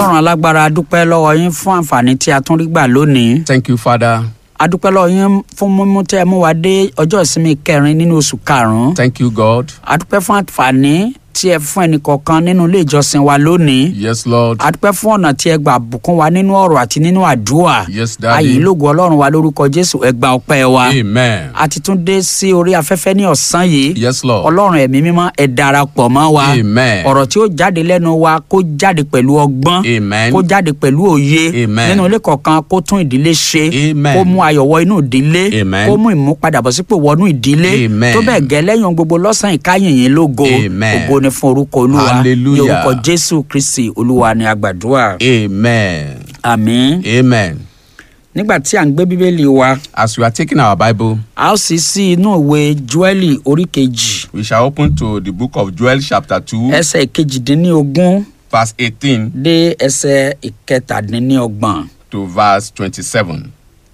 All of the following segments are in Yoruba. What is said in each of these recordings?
ọlọ́run alágbára a dúpẹ́ lọ́wọ́ yín fún àǹfààní tí a tún rí gbà lónìí Thank you, Father. a dúpẹ́ lọ́wọ́ yín fún mímú tẹ́ ẹ mú wa dé ọjọ́ ìsinmi kẹrin nínú oṣù karùn-ún Thank you, God. a dúpẹ́ fún àǹfààní tí ẹ fún ẹnìkọ̀ọ̀kan nínú ilé ìjọsìn wa lónìí Yes, Lord. a dúpẹ́ fún ọ̀nà tí ẹ gbà bùkún wa nínú ọ̀rọ̀ àti nínú àdúrà Yes, ayé Daddy. lógo ọlọ́run wa lórúkọ jésù ẹ gba ọpẹ́ wa Amen. a ti tún dé sí orí afẹ́fẹ́ ní ọ̀sán yìí Yes, Lord. ọlọ́run ẹ̀mí mímọ́ ẹ darapọ̀ mọ́ wa Amen. ọ̀rọ̀ tí ó jáde lẹ́nu wa kó jáde pẹ̀lú ọgbọ́n Amen. kó jáde pẹ̀lú òye Amen. nínú ilé kọ̀ọ̀kan kó tún ìdílé ṣe Amen. kó mú ayọ̀ wọ inú ìdílé Amen. kó mú ìmúpadàbọ̀sípò wọnú ìdílé Amen. tó bẹ́ẹ̀ gẹ́ lẹ́yìn ohun gbogbo lọ́sàn-án ìkáyìnyín lógo Amen. ògo ni fún orúkọ olúwa Hallelujah. ní orúkọ jésù kristi olúwa ni àgbàdua Amen. àmín Amen. nígbà tí à ń gbé bíbélì wa As we are taking our Bible, a ó sì sí inú ìwé joeli orí kejì we shall open to the book of Joel, chapter 2, ẹsẹ̀ kejìdínlógún verse 18 dé ẹsẹ̀ ìkẹtàdínlọ́gbọ̀n. to verse 27.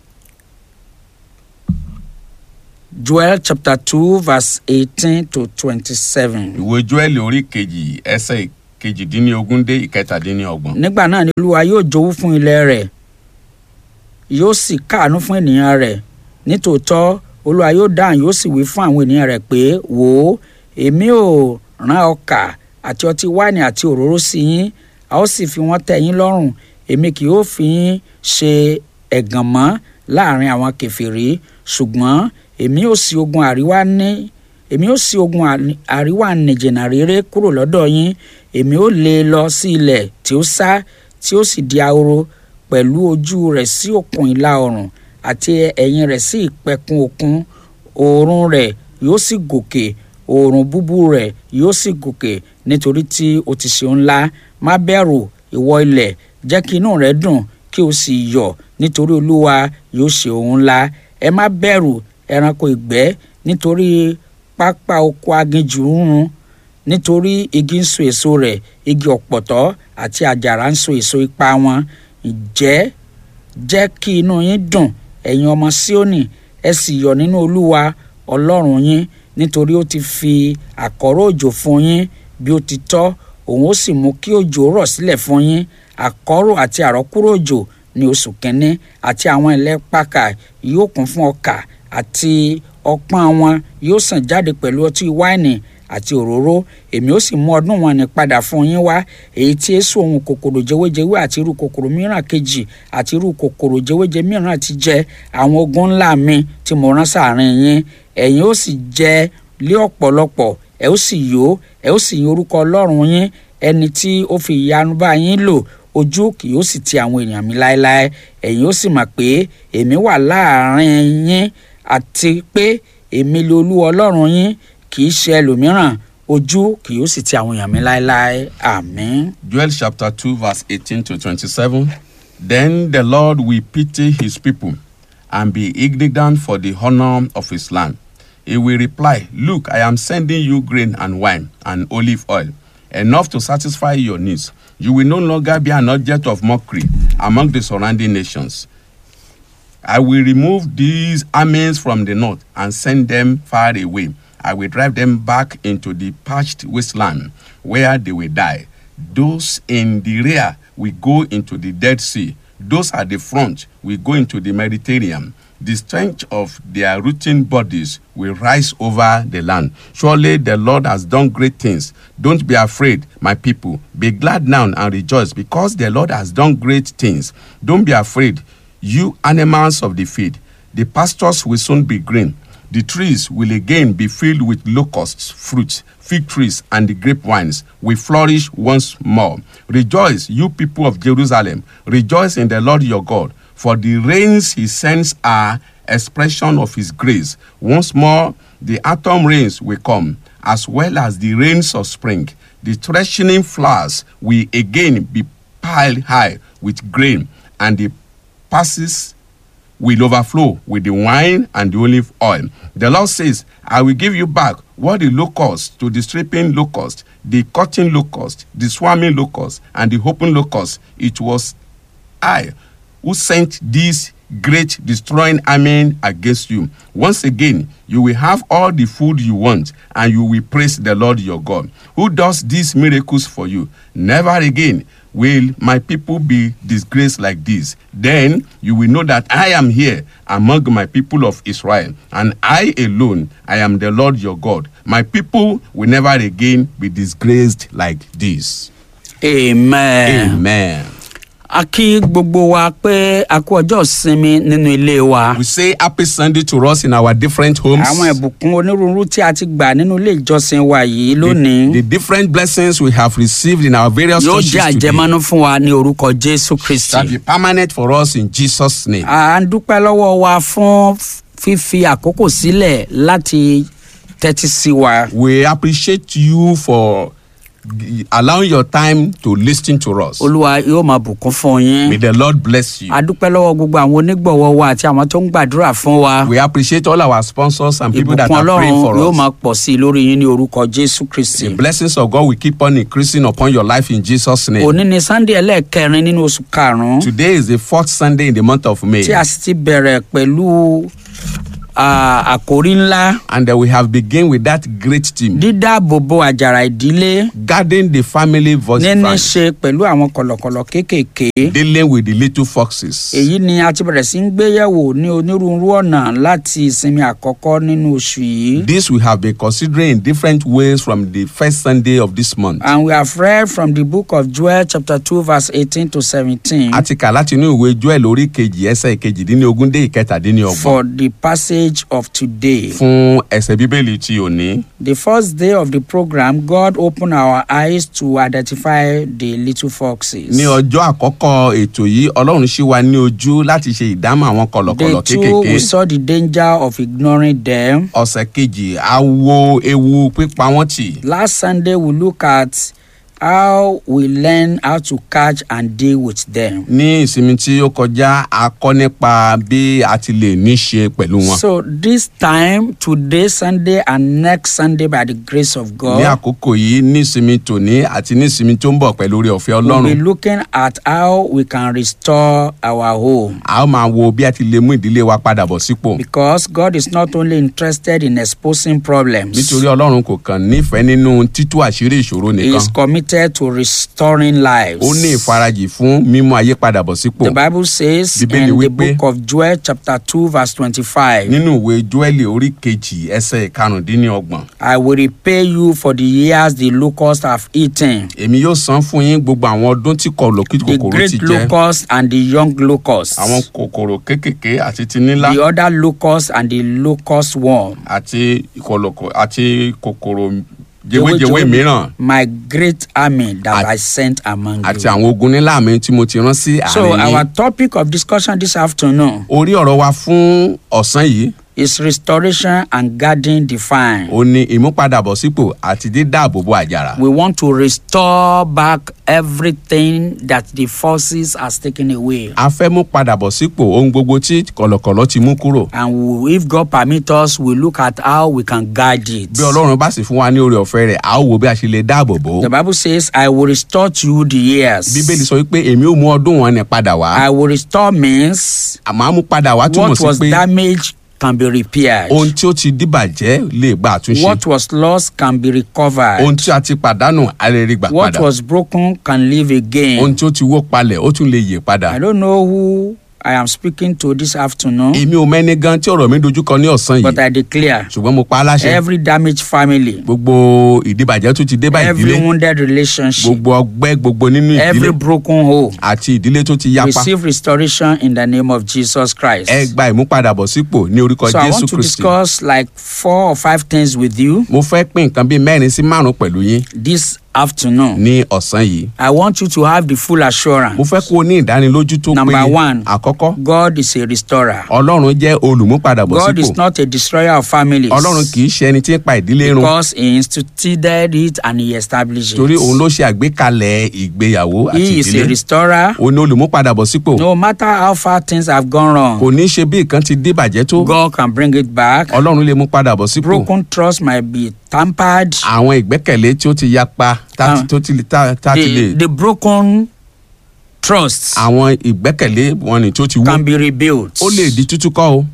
Joel chapter two verse eighteen to twenty-seven. Ìwé Joel orí kejì ẹsẹ̀ kejìdínlógún dé ìkẹtàdínlọ́gbọ̀n. Nígbà náà ni Olúwa yóò jowú fún ilẹ̀ rẹ̀, yóò sì káàánú fún ènìyàn rẹ̀. Nítòótọ́, Olúwa yóò dáhùn yóò sì wí fún àwọn ènìyàn rẹ̀ pé, wò ó, èmi ò rán ọkà àti ọtí wáìnì àti òróró sí yín, a ó sì fi wọ́n tẹ́ yín lọ́rùn. Èmi kì yóò fi yín ṣe ẹ̀gàn mọ́ láàrin àwọn kèfèrí, ṣùgbọ́n èmi ò sí ogun àríwá ní èmi ò sí ogun àní- àríwá nìjìnà réré kúrò lọ́dọ̀ yín èmi ò lé e lọ sí ilẹ̀ tí ó sá tí ó sì di ahoro pẹ̀lú ojú rẹ̀ sí òkun ìlà oòrùn àti ẹ̀yìn rẹ̀ sí ìpẹ̀kun òkun oòrùn rẹ̀ yóò sì gòkè oòrùn búbú rẹ̀ yóò sì gòkè nítorí tí o ti ṣe ńlá má bẹ̀rù ìwọ ilẹ̀ jẹ́ kí inú rẹ dùn kí o sì yọ̀ nítorí olúwa yóò ṣe ohun ńlá ẹ má bẹ̀rù ẹranko ìgbẹ́ nítorí pápá oko aginjù ń run nítorí igi ń so èso rẹ̀ igi ọ̀pọ̀tọ́ àti àjàrà ń so èso ipa wọn ǹjẹ́ jẹ́ kí inú yín dùn ẹ̀yin ọmọ síónì ẹ sì yọ̀ nínú olúwa ọlọ́run yín nítorí ó ti fi àkọ́rọ̀ òjò fún yín bí ó ti tọ́ òun ó sì mú kí òjò rọ̀ sílẹ̀ fún yín àkọ́rọ̀ àti àrọ́kúrò òjò ní oṣù kínní àti àwọn ilẹ̀ pákà yóò kún fún ọkà àti ọpọ́n wọn yóò sàn jáde pẹ̀lú ọtí wáìnì àti òróró èmi ó sì mú ọdún wọn ní padà fún yín wá èyí tí èso ohun kòkòrò jẹwéjẹwé àti irú kòkòrò mìíràn kejì àti irú kòkòrò jẹwéjẹ mìíràn ti jẹ àwọn ogun ńlá mi tí mo rán sáàrin yín ẹ̀yin ó sì jẹ lé ọ̀pọ̀lọpọ̀ ẹ ó sì yó ẹ ó sì yin orúkọ ọlọ́run yín ẹni tí ó fi ìyanu bá yín lò ojú kì yóò sì ti àwọn èèyàn mi láéláé ẹ̀yin ó sì mọ̀ pé èmi wà láàrin yín àti pé èmi lè olúwa ọlọ́run yín kì í ṣe ẹlòmíràn ojú kì yóò sì ti àwọn èèyàn mi láéláé àmín. Joel chapter 2, verse 18 to 27. Then the Lord will pity his people and be indignant for the honor of his land. He will reply, Look, I am sending you grain and wine and olive oil, enough to satisfy your needs. You will no longer be an object of mockery among the surrounding nations. I will remove these armies from the north and send them far away. I will drive them back into the parched wasteland where they will die. Those in the rear will go into the Dead Sea. Those at the front will go into the Mediterranean. The strength of their rotting bodies will rise over the land. Surely the Lord has done great things. Don't be afraid, my people. Be glad now and rejoice because the Lord has done great things. Don't be afraid, you animals of the field. The pastures will soon be green. The trees will again be filled with locusts, fruits, fig trees, and the grapevines will flourish once more. Rejoice, you people of Jerusalem. Rejoice in the Lord your God, for the rains he sends are expression of his grace. Once more, the autumn rains will come, as well as the rains of spring. The threshing flowers will again be piled high with grain, and the passes will overflow with the wine and the olive oil. The Lord says, I will give you back what the locust to the stripping locust, the cutting locust, the swarming locust, and the open locust. It was I who sent this great destroying army against you. Once again, you will have all the food you want, and you will praise the Lord your God, who does these miracles for you. Never again will my people be disgraced like this? Then you will know that I am here among my people of Israel, and I alone, I am the Lord your God. My people will never again be disgraced like this. amen. Amen. a kí gbogbo wa pé a kú ọjọ́ ìsinmi nínú ilé wa. We say happy Sunday to us in our different homes. àwọn ìbùkún onírúurú tí a ti gbà nínú ilé ìjọsìn wa yìí The, lónìí the different blessings we have received in our various yóò churches jẹ́ today àjẹmọ́nú fún wa ní orúkọ jésù shall be kristi. permanent for us in Jesus' name. à ń dúpẹ́ lọ́wọ́ wa fún fífi àkókò sílẹ̀ láti tẹ́tí sí wa. We appreciate you for g- allowing your time to listen to us. olúwa yóò máa bùkún fún May yín. the Lord bless you. a dúpẹ́ lọ́wọ́ gbogbo àwọn onígbọ̀wọ́ wa àti àwọn tó ń gbàdúrà fún wa. We appreciate all our sponsors and people that ìbùkún are ọlọ́run praying for yóò us. máa pọ̀ sí i lórí yín ní orúkọ jésù kristi. The blessings of God will keep on increasing upon your life in Jesus' name. òní ni sunday ẹlẹ́ẹ̀kẹrin nínú oṣù karùn-ún Today is the fourth Sunday in the month of May, tí a sì ti bẹ̀rẹ̀ pẹ̀lú ah, àkórí ńlá and uh, we have begun with that great team, dídáàbòbò àjàrà ìdílé guarding the family voice níní branch, ṣe pẹ̀lú àwọn kọ̀lọ̀kọ̀lọ̀ kéékèèké. dealing with the little foxes. èyí ni a ti bẹ̀rẹ̀ sí ń gbéyẹ̀wò ní onírúurú ọ̀nà láti ìsinmi àkọ́kọ́ nínú oṣù yìí. This we have been considering in different ways from the first Sunday of this month. and we have read from the book of joel chapter two verse eighteen to seventeen a ti kà láti inú ìwé joel orí kejì ẹsẹ̀ ìkejìdínlógún dé ìkẹtàdínlọ́gbọ̀n for the passage of today. fún ẹsẹ̀ bíbélì ti òní. The first day of the program, God opened our eyes to identify the little foxes. ní ọjọ́ àkọ́kọ́ ètò yìí ọlọ́run ṣí wa ní ojú láti ṣe ìdámọ̀ àwọn kọ̀lọ̀kọ̀lọ̀ Day two, kéékèèké. we saw the danger of ignoring them. ọ̀sẹ̀ kejì a wo ewu pípa wọ́n tì. Last Sunday, we look at how we learn how to catch and deal with them. ní ìsinmi tí ó kọjá a kọ́ nípa bí a ti lè ní ṣe pẹ̀lú wọn. So this time, today, Sunday, and next Sunday, by the grace of ní God, àkókò yìí ní ìsinmi tòní àti ní ìsinmi tó ń bọ̀ pẹ̀lú orí ọ̀fẹ́ we'll be ọlọ́run. looking at how we can restore our home. a ó máa wo bí a ti lè mú ìdílé wa padà bọ̀ sípò. Because God is not only interested in exposing problems. nítorí ọlọ́run kò kàn nífẹ̀ẹ́ nínú títú àṣírí ìṣòro He nìkan is committed to restoring lives. ó ní ìfarajì fún mímú ayé padà bọ̀ sípò The Bible says Bíbélì in the wípé- book of Joel, chapter 2, verse 25, nínú ìwé joel orí kejì ẹsẹ̀ ìkarùndínlọ́gbọ̀n I will repay you for the years the locusts have eaten, èmi yóò san fún yín gbogbo àwọn ọdún tí kọlọ̀kí the kòkòrò great ti jẹ locust and the young locusts, àwọn kòkòrò kéékèèké àti ti nílá the other locust and the locust worm. àti kọlọ̀kọ̀ àti kòkòrò jewéjewé mìíràn My great army that At- I sent among àti you. àwọn ogun nílá mi tí mo ti rán sí So àárín our yín topic of discussion this afternoon orí ọ̀rọ̀ wa fún ọ̀sán yìí is restoration and guarding the vine. ó ní ìmúpadàbọ̀sípò àti dídáàbòbò àjàrà We want to restore back everything that the forces has taken away. a fẹ́ mú padà bọ̀ sípò ohun gbogbo tí kọ̀lọ̀kọ̀lọ̀ ti mú kúrò. And we, if God permit us, we look at how we can guard it. bí ọlọ́run bá sì fún wa ní oore ọ̀fẹ́ rẹ̀ a ó wo bí a ṣe lè dáàbò bò ó. The Bible says, I will restore to you the years. bíbélì sọ wípé èmi ò mú ọdún wọn ní padà wá. I will restore means àmọ́ a mú padà wá túmọ̀ what sí was pé damaged can be repaired. ohun tí ó ti dìbàjẹ́ lè gba àtúnṣe. What was lost can be recovered. ohun tí a ti pàdánù a lè rí gbà What padà. was broken can live ohun again. tí ó ti wó palẹ̀ ó tún lè yè padà. I don't know who I am speaking to this afternoon, èmi ò mẹ́ni gan tí ọ̀rọ̀ mi dojúkọ ní ọ̀sán but yìí I declare ṣùgbọ́n mo pa á láṣẹ. every damaged family, gbogbo ìdìbàjẹ́ tó ti dé bá every ìdílé wounded relationship, gbogbo ọgbẹ́ gbogbo nínú every ìdílé broken home, àti ìdílé tó ti yapa. receive restoration in the name of Jesus Christ. ẹ gba ìmúpadàbọ̀sípò ní orúkọ So I jésù want to kristi. discuss like four or five things with you mo fẹ́ pín nǹkan bíi mẹ́rin sí márùn-ún pẹ̀lú yín this afternoon. ní ọ̀sán yìí. I want you to have the full mo assurance. fẹ́ kó o ní ìdánilójú tó Number péye. one. àkọ́kọ́ God is a restorer. ọlọ́run jẹ́ God olùmúpadàbọ̀sípò. is not a destroyer of families. ọlọ́run kì í ṣe ẹni tí ń pa ìdílé run Because he instituted it and he established torí òun it. ló ṣe àgbékalẹ̀ ìgbéyàwó àti He is a ìdílé. restorer. òun ni olùmúpadàbọ̀sípò. No matter how far things have gone kò wrong, ní í ṣe bí nǹkan ti débàjẹ́ tó. God can bring it back. ọlọ́run lè mú padà bọ̀ sípò. Broken trust might be tampered. àwọn ìgbẹ́kẹ̀lé tí ó ti yapa tá Ah. tó ti tá tá ti The, lè. the broken trust àwọn ìgbẹ́kẹ̀lé wọn ni tó ti wú. can be rebuilt. ó lè di tútú kọ́ o.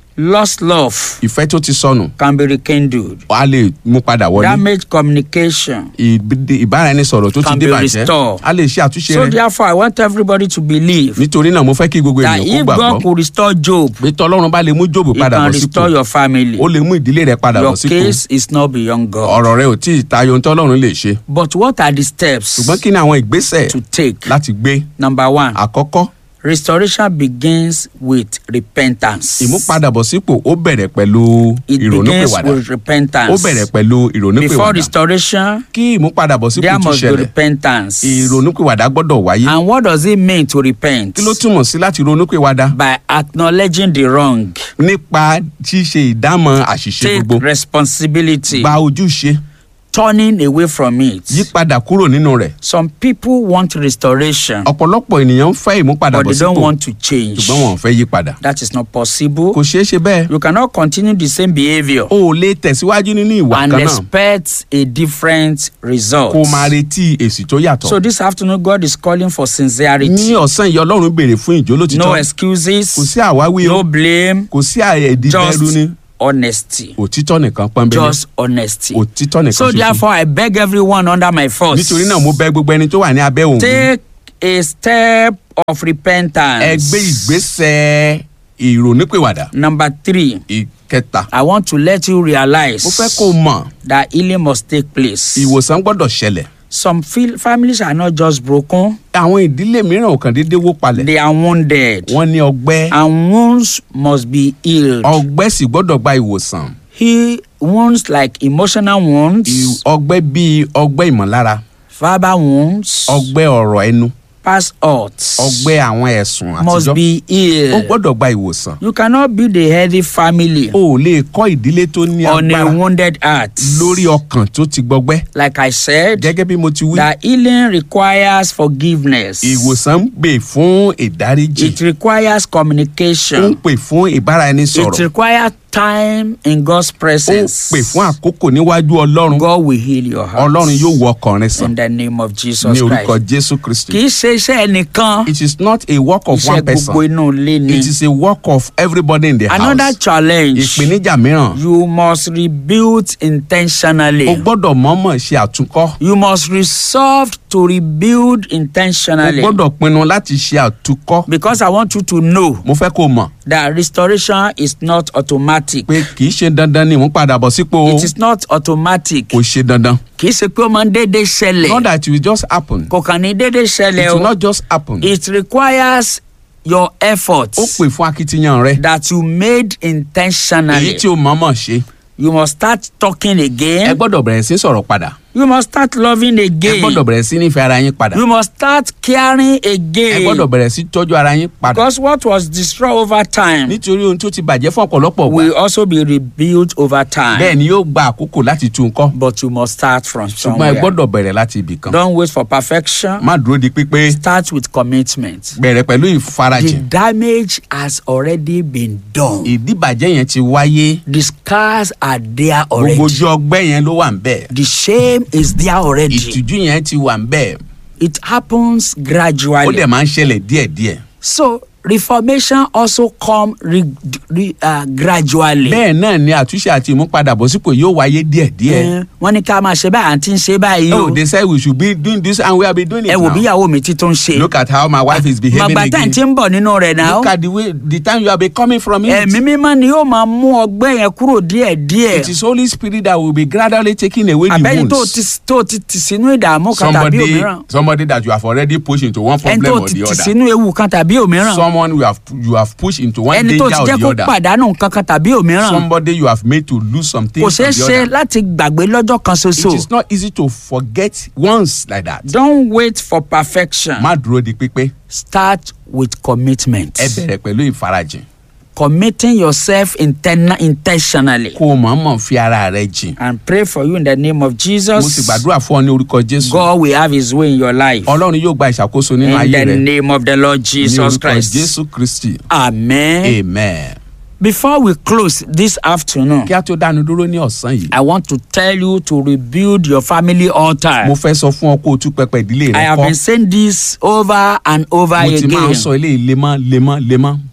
lost love ìfẹ́ tó ti sọnù can be rekindled. a lè mú padà wọlé Damaged communication. Ìbí- ìbáraẹnisọ̀rọ̀ tó ti Can dé be bàjẹ́ restored. a lè ṣe àtúnṣe So rẹ̀ therefore, I want everybody to believe nítorí náà mo fẹ́ kí gbogbo that ènìyàn kó if God gbàgbọ́ could restore Job, pé tọ́lọ́run bá lè mú jóòbù He padà can bọ̀ sípò restore your family. ó lè mú ìdílé rẹ̀ padà bọ̀ Your sípò case is not beyond God. ọ̀rọ̀ rẹ̀ ò tí ì tayọ ohun tọ́lọ́run lè ṣe But what are the steps ṣùgbọ́n kí ni àwọn ìgbésẹ̀ to take? láti gbé Number one, àkọ́kọ́ restoration begins with repentance. ìmúpadàbọ̀sípò ó bẹ̀rẹ̀ pẹ̀lú It begins ìrònúpìwàdà with repentance. ó bẹ̀rẹ̀ pẹ̀lú Before ìrònúpìwàdà restoration, kí ìmúpadàbọ̀sípò there tún must be ṣẹlẹ̀ repentance. ìrònúpìwàdà gbọ́dọ̀ wáyé And what does it mean to repent? kí ló túmọ̀ sí láti ronúpìwàdà By acknowledging the wrong, nípa ṣíṣe ìdámọ̀ àṣìṣe take gbogbo responsibility, gba ojúṣe turning away from it. yípadà kúrò nínú rẹ̀ Some people want restoration, ọ̀pọ̀lọpọ̀ ènìyàn ń fẹ́ but they ìmúpadàbọ̀sípò don't want to change. ṣùgbọ́n wọn ò fẹ́ yípadà That is not possible. kò ṣeé ṣe bẹ́ẹ̀ You cannot continue the same behavior o ò lè tẹ̀síwájú nínú ìwà and kan náà expect a different result. kó o máa retí èsì tó yàtọ̀ So this afternoon, God is calling for ní sincerity. ọ̀sán yìí ọlọ́run béèrè fún No ìjólótìtọ́ excuses, kò sí àwáwí o no blame, kò sí àìdíbẹ̀rù ní just honesty. òtítọ́ nìkan pọ́nbélé Just honesty. òtítọ́ nìkan So ṣoṣo therefore, I beg everyone under my force. nítorí náà mo bẹ̀ gbogbo ẹni tó wà ní abẹ́ òun Take a step of repentance. ẹ gbé ìgbésẹ̀ ìrònípìwàdà Number three, ìkẹta I want to let you realize mo fẹ́ kó o mọ̀ that healing must take place. ìwòsàn gbọ́dọ̀ ṣẹlẹ̀ Some feel, families are not just broken, àwọn ìdílé mìíràn ò kàn déédéé wó palẹ̀ they are wounded. wọ́n ní ọgbẹ́ And wounds must be healed. ọgbẹ́ sì gbọ́dọ̀ gba ìwòsàn He wounds like emotional wounds, Ì- ọgbẹ́ bíi ọgbẹ́ ìmọ̀lára verbal wounds, ọgbẹ́ ọ̀rọ̀ ẹnu past hurts ọgbẹ́ àwọn ẹ̀sùn must àtijọ́ be ó healed. gbọ́dọ̀ gba ìwòsàn You cannot build a healthy family o ò lè kọ́ ìdílé tó ní on a agbára wounded heart. lórí ọkàn tó ti gbọgbẹ́ Like I said, gẹ́gẹ́ bí mo ti wí that healing requires forgiveness. ìwòsàn ń pè fún ìdáríjì It requires ó ń communication. pè fún It ìbáraẹnisọ̀rọ̀ requires time in God's ó ń presence. pè fún àkókò níwájú ọlọ́run God will heal your heart. ọlọ́run yóò wọ ọkàn rẹ sàn In the name of Jesus ní orúkọ Christ. jésù kristi. Kì í ṣe iṣẹ́ ẹnìkan. it is not a work of Iṣẹ́ one person gbogbo inú ilé ni. it is a work of everybody in the Another house. challenge. ìpèníjà mìíràn You must rebuild intentionally. o gbọ́dọ̀ mọ̀ọ́mọ̀ ṣe àtúnkọ́ You must resolve to rebuild o intentionally. gbọ́dọ̀ pinnu láti ṣe àtúnkọ́ Because I want you to know mo fẹ́ kó o mọ̀ that restoration is not automatic. pé kì í ṣe dandan ni ìmúpadàbọ̀ sípò o It is not automatic. kò ṣe dandan Kì í ṣe pé ó máa ń déédéé not ṣẹlẹ̀. that it will just happen Kò kàn ní déédéé it ṣẹlẹ̀ will o. not just happen It requires your efforts ó pè fún akitiyan rẹ that you made èyí intentionally. tí o mọ̀ọ́mọ̀ ṣe You must start talking ẹ again. gbọ́dọ̀ bẹ̀rẹ̀ sí sọ̀rọ̀ padà You must start loving ẹ again. gbọ́dọ̀ bẹ̀rẹ̀ sí nífẹ̀ẹ́ ara yín padà You must start caring ẹ gbọ́dọ̀ again. bẹ̀rẹ̀ sí tọ́jú ara yín padà Because what was destroyed over time nítorí ohun tó ti bàjẹ́ fún ọ̀pọ̀lọpọ̀ will gbà also be rebuilt over time. bẹ́ẹ̀ ni yóò gba àkókò láti tún un kọ́ But you must start from ṣùgbọ́n ẹ somewhere. gbọ́dọ̀ bẹ̀rẹ̀ láti ibì kan Don't wait for perfection. má dúró di pípé Start with commitment. bẹ̀rẹ̀ pẹ̀lú The ìfarajìn damage has already been done. ìdíbàjẹ́ yẹn ti wáyé The scars are there gbogbo already. ojú ọgbẹ́ yẹn ló wà ń bẹ̀ The shame is there already. ìtìjú yẹn ti wà ń bẹ̀ It happens ó gradually. dẹ̀ máa ń ṣẹlẹ̀ díẹ̀díẹ̀ So reformation also come re, re, uh, gradually. bẹ́ẹ̀ náà ni àtúnṣe àti ìmúpadàbọ̀sípò yóò wáyé díẹ̀díẹ̀ Eh, wọ́n ní ká máa ṣe báyìí àǹtí ń ṣe báyìí oh o. they say we should be doing this and we have been doing it ẹ wò bí now ìyàwó mi ti tún ṣe. look at how my wife is behaving màgbà tá à ń again ti ń bọ̀ nínú rẹ̀ náà. look at the way the time you have been coming from it ẹ̀mí mímọ́ ni yóò máa mú ọgbẹ́ yẹn kúrò díẹ̀díẹ̀. it is holy spirit that will be gradually taking away the àbẹ́ni tó wounds ti tó ti tì sínú ìdààmú kan tàbí somebody òmíràn. somebody that you have already pushed into one ẹni problem tó or ti the tì other sínú ewu kan tàbí òmíràn. someone you have you have pushed into one ẹni tó danger ti or jẹ́ the kó other pàdánù nǹkan kan tàbí òmíràn. somebody you have made to lose some kò things ṣeé or the ṣe other láti gbàgbé lọ́jọ́ kan it ṣoṣo. is not easy to forget once like that don't wait for perfection. má dúró di pípé start with commitment. ẹ bẹ̀rẹ̀ pẹ̀lú ìfarajìn committing yourself interna intentionally. kó o mọ̀ọ́mọ̀ fi ara rẹ jìn and pray for you in the name of mo sì Jesus. gbàdúrà fún ọ ní orúkọ jésù God will have his way in your life. ọlọ́run yóò gba ìṣàkóso nínú In ayé the rẹ name of the Lord ní Jesus orúkọ Christ. jésù kristi Amen. amen. Before we close this afternoon, kí a tó dánu dúró ní ọ̀sán yìí I want to tell you to rebuild your family altar. mo fẹ́ sọ fún ọ kó o tún pẹpẹ ìdílé I rẹ have kọ́ been saying this over and over mo ti máa ń again. sọ eléyìí lemọ́ lemọ́ lemọ́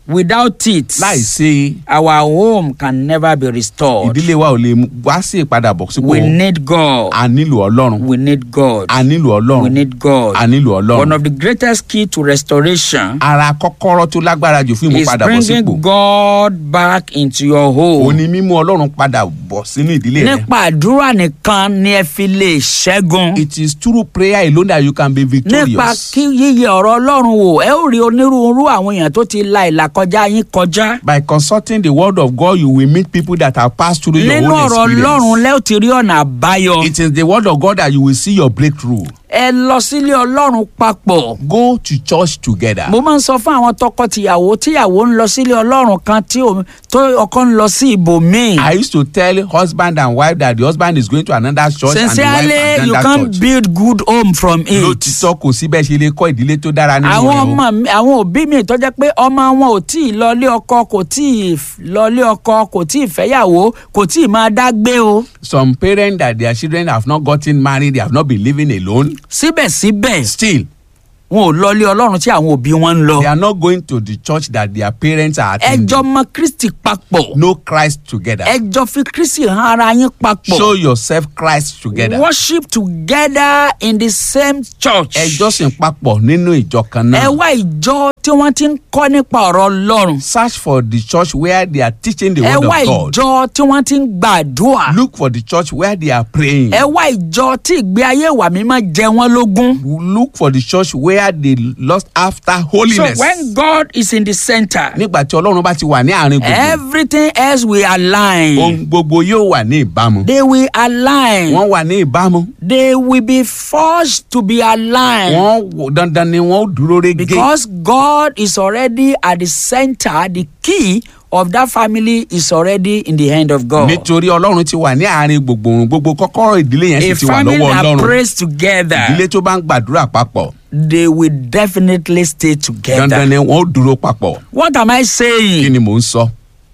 Without it, láì ṣe our home can never be restored. ìdílé wa ò lè mú- wá sí ìpadàbọ̀ sípò We need God. a nílò ọlọ́run We need God. a nílò We ọlọ́run need God. a nílò One ọlọ́run of the greatest key to restoration ara kọ́kọ́rọ́ tó lágbára jù fún is ìmúpadàbọ̀ sípò bringing God back into your ó home. ní mímú ọlọ́run padà bọ̀ sínú ìdílé rẹ. Nípa àdúrà nìkan ni ẹ fi lè ṣẹ́gun. it is through prayer alone that you can be nípa victorious. kí yíyẹ ọ̀rọ̀ ọlọ́run wò ẹ ó rí onírúurú àwọn èèyàn tó ti la ìlàkọjá yín kọjá. by consulting the word of God you will meet people that have passed through your nínú own ọ̀rọ̀ ọlọ́run experience. lẹ́ ò ti rí ọ̀nà àbáyọ. it is the word of God that you will see your breakthrough. ẹ lọ sílé ọlọ́run papọ̀. go to church together. mo máa ń sọ fún àwọn tọkọ-tìyàwó tíyàwó ń lọ sílé ọlọ́run kan tí òun- tó ọkọ ń lọ sí ibòmíì. I used to tell husband and wife that the husband is going to another church and the wife sincerely you another can church. build good home from it. lótìtọ́ kò sí bẹ́ẹ̀ ṣe lè kọ́ ìdílé tó dára nínú àwọn rẹ̀ o. ọmọ mi àwọn òbí mi tó jẹ́ pé ọmọ wọn ò tí ì lọlé ọkọ kò tí ì lọlé ọkọ kò tí ì fẹ́yàwó kò tí ì máa dá gbé o. some parents that their children have not gotten married they have not been living alone síbẹ̀síbẹ̀ still wọn ò lọlé ọlọ́run tí àwọn òbí wọn ń lọ. they are not going to the church that their parents are attending. ẹjọ́ mọ kristi papọ̀ know Christ together. ẹjọ́ fi kristi hàn ara yín papọ̀ show yourself Christ together. worship together in the same church. ẹ jọ́sìn papọ̀ nínú ìjọ kan ẹ náà. wá ìjọ tí wọ́n ti ń kọ́ nípa ọ̀rọ̀ ọlọ́run. search for the church where they are teaching the ẹ word wá of God. ìjọ tí wọ́n ti ń gbàdúrà. look for the church where they are praying. ẹ wá ìjọ tí ìgbé ayé ìwà mímọ́ jẹ wọ́n lógún. look for the church where they lost after so holiness. when God is in the center nígbà tí ọlọ́run bá ti wà ní àárín gbogbo everything else will align. ohun gbogbo yóò wà ní ìbámu. they will align. wọ́n wà ní ìbámu. they will be forced to be aligned. wọ́n wò- dandan ni wọ́n ó dúró régé. because God is already at the center the key of that family is already in the hand of God. nítorí ọlọ́run ti wà ní àárín gbogbo ohun gbogbo kọ́kọ́rọ́ ìdílé yẹn a sì ti wà family lọ́wọ́ that ọlọ́run. prays together ìdílé tó bá ń gbàdúrà papọ̀ they will definitely stay together. dandan ni wọ́n ó dúró papọ̀. what am I kí saying? ni mò ń sọ.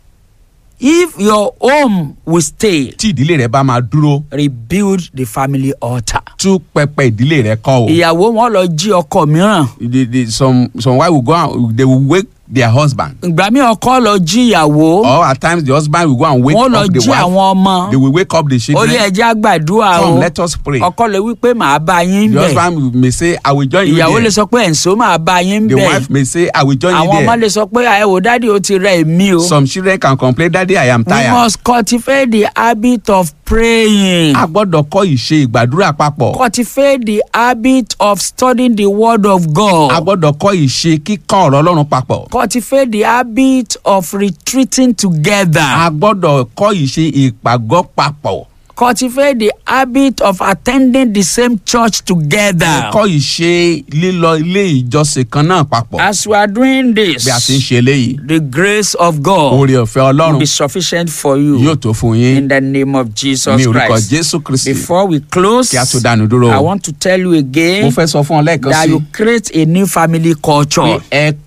if your home will stay tí ìdílé rẹ bá máa dúró rebuild the family altar. tú pẹpẹ ìdílé rẹ kọ́ o. ìyàwó wọn lọ jí ọkọ mìíràn the the some some wife will go and they will wake their husband. ìgbà míì ọkọ lọ jí ìyàwó or at times the husband will go and wake wọn lọ up the jí wife. àwọn ọmọ they will wake up the ó children. yẹ ẹjẹ àgbàdua come o let us pray. ọkọ lè wí pé màá bá yín the bẹ̀ husband may say i will join you ìyàwó lè there. sọ pé ẹ̀ǹso máa bá yín the bẹ̀ wife may say i will join àwọn you ọmọ there. lè sọ pé ẹ wò dádì ó ti rẹ èmi o. some children can complain daddy i am we tired. must cultivate the habit of praying. a gbọ́dọ̀ kọ́ ìṣe ìgbàdúrà papọ̀. cultivate the habit of studying the word of a God. gbọ́dọ̀ kọ́ ìṣe kíkọ́ ọ̀rọ̀ ọlọ́run papọ̀. cultivate the habit of retreating a together. gbọ́dọ̀ kọ́ ìṣe ìpàgọ́ papọ̀. cultivate the habit of attending the same church together. kọ́ ìṣe lílọ ilé ìjọsìn kan náà papọ̀. as we are doing this bí a ti ń ṣe eléyìí the grace of God oore ọ̀fẹ́ will ọlọ́run be sufficient for you yóò tó fún in yín the name of Jesus ní orúkọ Christ. jésù kristi Before we close, kí a tó dánu dúró. I want to tell you mo again fẹ́ sọ fún ọ lẹ́ẹ̀kan that sí you create a new family culture. pé ẹ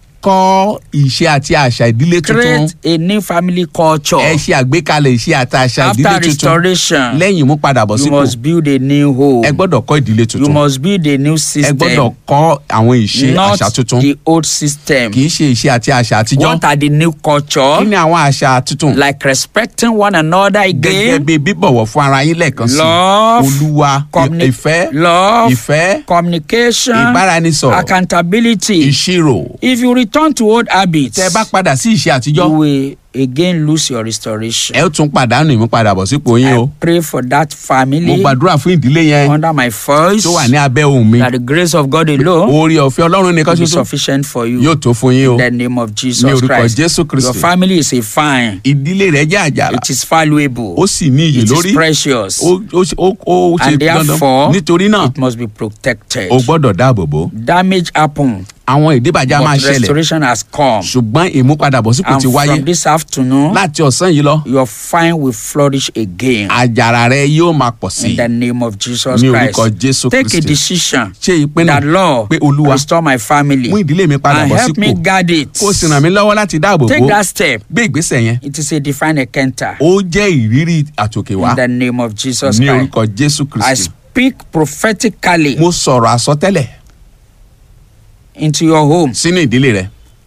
kọ́ ìṣe àti àṣà ìdílé tuntun Create a new family culture. ẹ ṣe àgbékalẹ̀ ìṣe àti àṣà ìdílé After tuntun restoration, lẹ́yìn ìmúpadàbọ̀ you sípò must build a new home. ẹ gbọ́dọ̀ kọ́ ìdílé You tuntun must build a new ẹ system, gbọ́dọ̀ kọ́ àwọn ìṣe not àṣà tuntun the old system. kì í ṣe ìṣe àti àṣà àtijọ́ What are the new kí culture? ni àwọn àṣà tuntun Like respecting one another gẹ́gẹ́ again, bí bíbọ̀wọ̀ fún ara yín lẹ́ẹ̀kan sí Love, olúwa communi- ìfẹ́ love, ìfẹ́ communication, ìbáraẹnisọ̀rọ̀ accountability. ìṣirò If you return to old habits, tẹ bá padà sí ìṣe àtijọ́ you will again lose your restoration. ẹ ó tún pàdánù ìmúpadàbọ̀ sípò yín o I pray for that mo family gbàdúrà fún ìdílé yẹn under my voice tó wà ní abẹ́ ohùn mi that the grace of God alone oore ọ̀fẹ́ ọlọ́run nìkan will be ṣoṣo sufficient for you. yóò tó fún yín o In the name of Jesus ní orúkọ Christ. jésù Your kristi family is a fine. ìdílé rẹ jẹ́ àjàrà It is valuable. ó sì ní iyì It lórí is precious. ó ó ṣe- ó- ó ṣe And dandan therefore, nítorí náà It must be protected. o gbọ́dọ̀ dáàbò bò Damage happened, àwọn ìdíbàjẹ́ máa but ṣẹlẹ̀ restoration has come. ṣùgbọ́n ìmúpadàbọ̀sípò And ti wáyé from this afternoon, láti ọ̀sán yìí lọ your fine will flourish again. àjàrà rẹ yóò máa pọ̀ sí In the name of Jesus ní Christ. orúkọ jésù Take a kristi decision ṣe ìpinnu that Lord pé olúwa restore my family mú ìdílé mi padà and bọ̀ help me sípò guard it. kó o sì ràn mí lọ́wọ́ láti dáàbò bò Take ó that step. gbé ìgbésẹ̀ yẹn It is a divine encounter. ó jẹ́ ìrírí àtòkèwá In the name of Jesus ní Christ. orúkọ jésù I kristi speak prophetically mo sọ̀rọ̀ àsọtẹ́lẹ̀ into your home. sínú ìdílé rẹ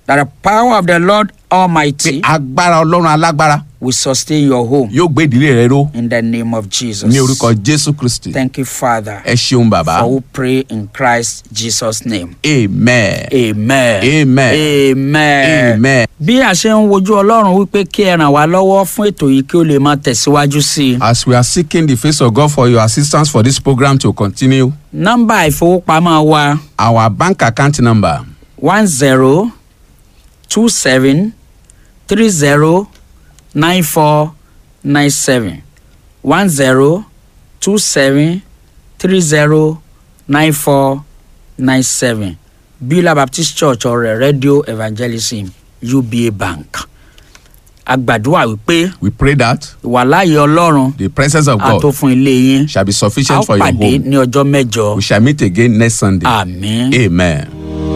that the power of the Lord Almighty agbára ọlọ́run alágbára will sustain your home yóò gbé ìdílé rẹ ró in the name of Jesus. ní orúkọ jésù kristi Thank you, Father. ẹ ṣeun bàbá For we pray in Christ Jesus' name. amen Amen. Amen. Amen. amen. Bí a ṣe ń wojú Ọlọ́run wípé kí ẹ ràn wá lọ́wọ́ fún ètò yìí kí ó lè máa tẹ̀síwájú sí i. as we are seeking the face of God for your assistance for this program to continue Nọ́mbà ìfowópamọ́ wa our bank account number one zero two seven three zero nine four nine seven one zero two seven three zero nine four nine seven Beulah Baptist Church ọ̀rẹ́ Radio Evangelism UBA Bank. A gbàdúrà wípé we pray that ìwàláyé Ọlọ́run the presence of á tó God fún ilé yín. shall be A ó sufficient for your pàdé home ní ọjọ́ mẹ́jọ. we shall meet again next Sunday Àmín. amen.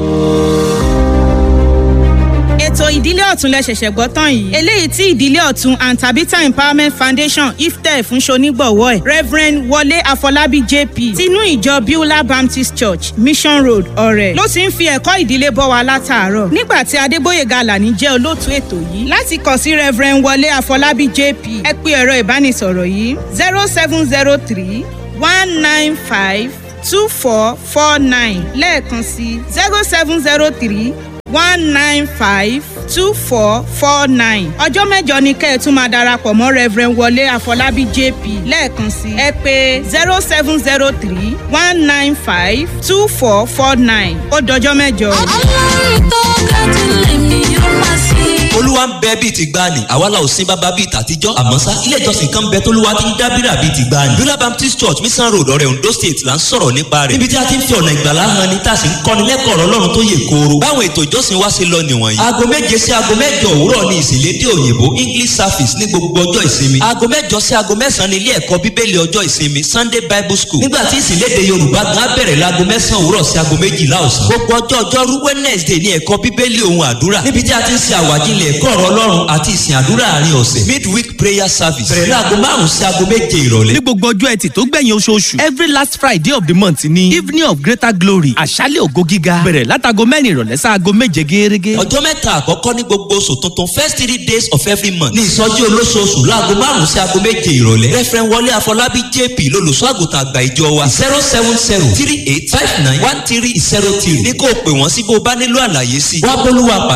ètò ìdílé ọ̀tún lẹ ṣẹ̀ṣẹ̀ gbọ́ tán yìí eléyìí tí ìdílé ọ̀tún and tabitha empowerment foundation iftẹ fún ṣonígbọ̀wọ́ ẹ̀ reverend wọlé àfọlábí jp tinú ìjọ beulah baptist church mission road ọ̀rẹ́ ló ti ń fi ẹ̀kọ́ ìdílé bọ́ wa látàárọ̀ nígbà tí adébóyèga alani jẹ́ olóòtú ètò yìí láti kàn sí reverend wọlé àfọlábí jp ẹ pé ẹ̀rọ ìbánisọ̀rọ̀ yìí zero seven zero three one nine five two four four nine lẹ́ẹ̀kan sí zero seven zero three one nine five two four four nine. ọjọ́ mẹ́jọ ni kẹ́ ẹ̀ tún máa darapọ̀ mọ́ reverend wọlé àfọlábí jp lẹ́ẹ̀kan sí ẹ pé zero seven zero three one nine five two four four nine ó dọjọ́ mẹ́jọ. ọlọ́run tó ga jù lèmi yóò máa sìn. olúwa ń bẹ bíi ti gbani àwa la ò sin bàbá bíi tàtijọ́ àmọ́ sá ilé ìjọsìn kan bẹ tólúwa ti ń dábìrà bíi ti gbani. bíọ́lá baptist church mission road ọ̀rẹ́ ondo state là ń sọ̀rọ̀ nípa rẹ̀ níbi tí a ti ń fi ọ̀nà ìgbàlá hàn ni tá a sì ń kọ́ni lẹ́kọ̀ọ́ ọ̀rọ̀ ọlọ́run tó yè kooro. báwọn ètò ìjọsìn wa ṣe lọ nìwọ̀nyí. aago méje sí aago mẹ́jọ òwúrọ̀ ni ìsìnlédè òyìnbó english service ní gbogbo ọjọ́ ìsinmi. aago mẹ́jọ sí aago mẹ́sàn-án ní ilé ẹ̀kọ́ bíbélì ọjọ́ ìsinmi sunday bible school. nígbà tí ìsìnlédè yorùbá gan á bẹ̀rẹ̀ láago mẹ́sàn-án òwúrọ̀ sí aago méjìlá ọ̀sán. gbogbo ọjọ́ ọjọ́rú wednesday ní ẹ̀kọ́ bíbélì ohun àdúrà níbi tí a ti ń ṣe àwàjílẹ̀ ẹ̀kọ́ ọ̀rọ̀ ọlọ́run àti ìsìn àdúrà àárín ọ̀sẹ̀ midweek prayer service bẹ̀rẹ̀ láago márùn-ún sí aago méje ìrọ̀lẹ́. ní gbogbo ọjọ́ ẹtì tó gbẹ̀yìn oṣooṣù every last friday of the month ni evening of greater glory àṣálẹ̀ ògo gíga bẹ̀rẹ̀ látago mẹ́rin ìrọ̀lẹ́ sáago méje gẹ́gẹ́. ọjọ́ mẹ́ta àkọ́kọ́ ní gbogbo oṣù tuntun first three days of every month ní ìsọjí olóṣooṣù láago márùn-ún sí aago méje ìrọ̀lẹ́ referent wọlé àfọlábí jp lolùṣọ́ àgùntàn àgbà ìjọ wa zero seven zero three eight five nine one three zero three ní kó o pè wọ́n sí bó o bá nílò àlàyé sí i wá bólúwa pàdé